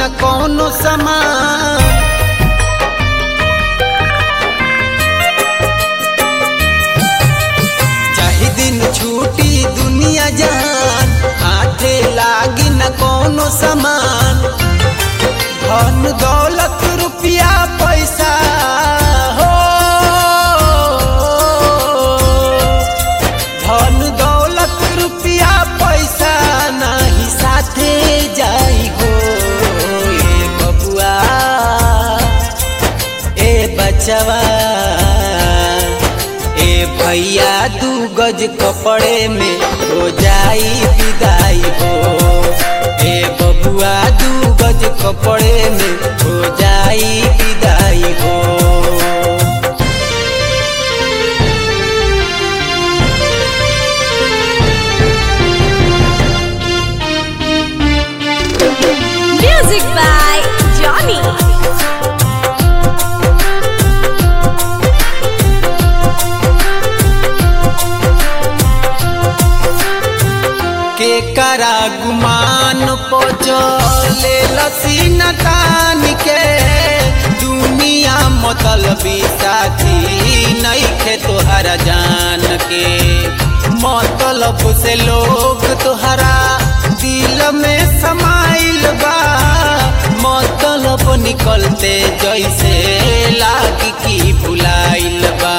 न कौनो समान चाहे दिन छूटी दुनिया जहान हाथे लागी न कौनो समान धन दौलत रुपया पैसा हो धन दौलत रुपया पैसा नाही साथे जाई हो ए बबुआ ए बचवा ए भैया दू गज कपड़े में हो जाई विदाई हो ए बबुआ दू गज कपड़े में हो जाई विदाई हो Music by Johnny. के करा गुमान पचले लसीन तान के दुनिया मतलबी साथी नईखे तोहरा जान के मतलब से लोग तोहरा दिल में समाइल बा मतलब निकलते जैसे लागी की भुलाइल बा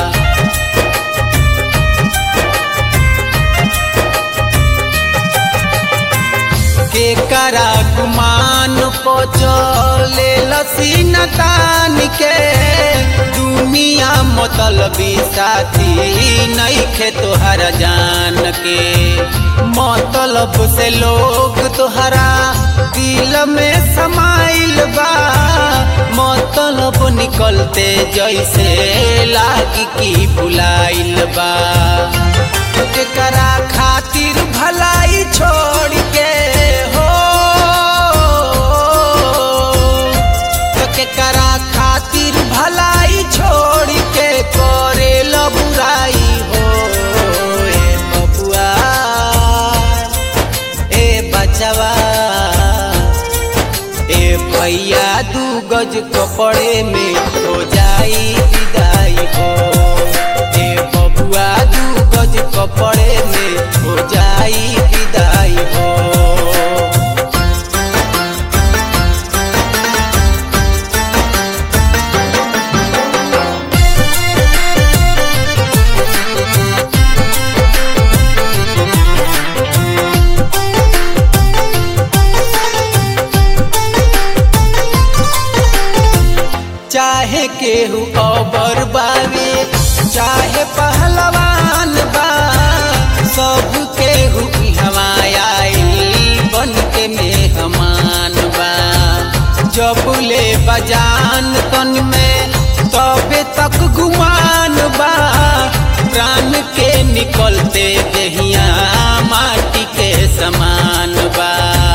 के करा गुमान पचले लसीन तान के दुनिया मतलबी साथी नईखे तोहरा जान के मतलब से लोग तोहरा दिल में समाइल बा मतलब निकलते जैसे लागी की भुलाइल बा करा खातिर भलाई छोड़ के हो तो के करा खातिर भलाई छोड़ के करे लो बुराई हो ए बबुआ ए बचवा ए भैया दू गज कपड़े में हो जाई विदाई हो ए बबुआ दू गज कपड़े में हो जाई विदाई हो चाहे केहू अबर बावे चाहे पहलवान बा सब केहू हवाई बन के मेहमान बा जब ले बजान तन में तबे तक गुमान बा प्राण के निकलते दहिया माटी के समान बा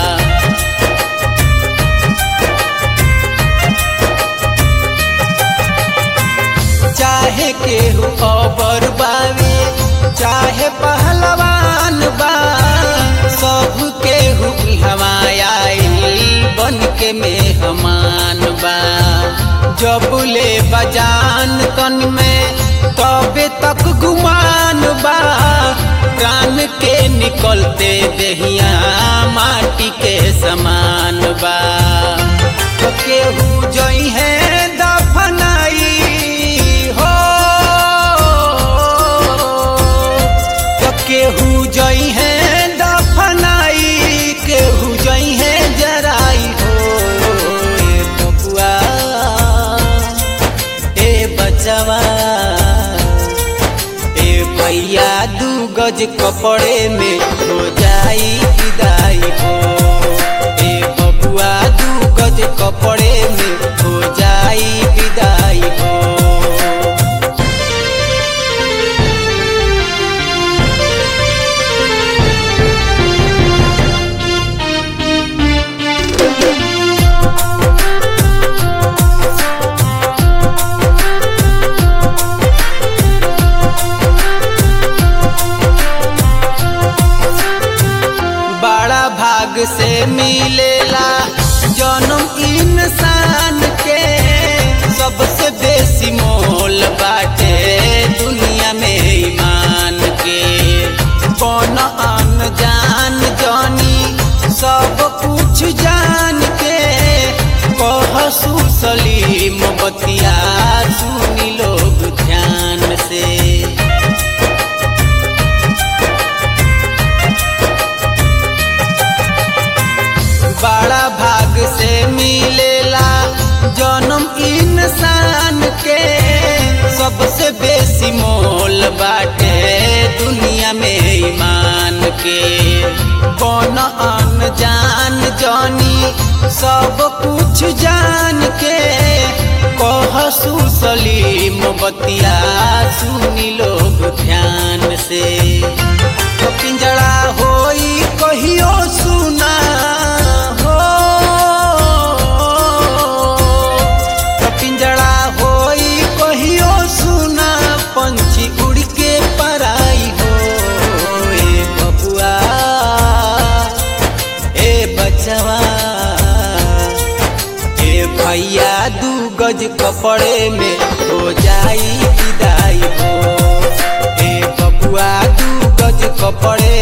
चाहे केहू अबर बावे चाहे पहलवान बा सब केहू हवाई बन के मेहमान बा जब ले बजान तन में तबे तक गुमान बा प्राण के निकलते दहिया माटी के समान बा तो केहू जई है दफनाई हो तो केहू जई है दफनाई केहू जई है जराई हो ए बबुआ ए बचवा ए भैया दू गज कपड़े में हो जाई विदाई हो ए बबुआ दू गज कपड़े में हो जाई विदाई हो भाग सुसली मोबतिया सुनी लोग ध्यान से बड़ा भाग से मिलेला जन्म इंसान के सबसे बेसी मोल बाटे दुनिया में ईमान के कौन अनजान जानी सब कुछ जान के कह सुसली मोबतिया सुनी लोग ध्यान से तो पिंजड़ा होई कहियो सुना हो तो पिंजड़ा होई कहियो सुना पंछी उड़ के पराई हो ए बबुआ ए बचवा ए भैया दू गज कपड़े में हो जाई विदाई हो ए बबुआ दू गज कपड़े